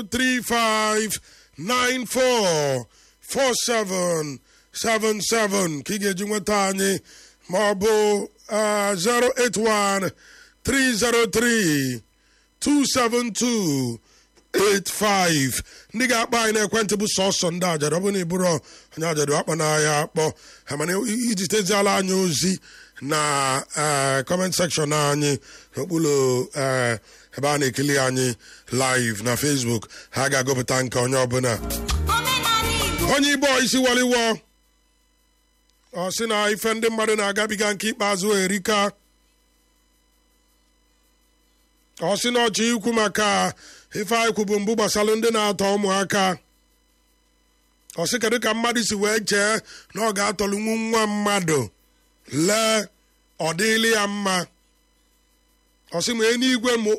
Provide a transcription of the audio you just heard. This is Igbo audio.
035944777 ka ị ga-eji nweta anyị ma ọ bụ ah, 081 303 272 85 ndị ga-akpọ anyị n'ekwentị bụ sọsọ ndị ajadu ọ bụ na ịbụrụ onye ajadu akpọ n'ahịa akpọ ha mana iji teziala anyị ozi na kọment sekshọn anyị n'okpuru eh, ebe a na-ekili anyị live na facebook ha ga-agụpụta nke onye ọbụla omenala igbo onye igbo isi waliwo ọ sị na ife ndị mmadụ na-agabiga nke ikpeazụ erika ọ sị na ọchị ikwu maka ife anyị kwubu mbụ gbasalụ ndị na-atọ ụmụaka ọ sị kedu ka mmadụ si wee chee na ọ ga-atọlụnwu nwa mmadụ lee ọ dịịlị ya mma ọ sị ma eluigwe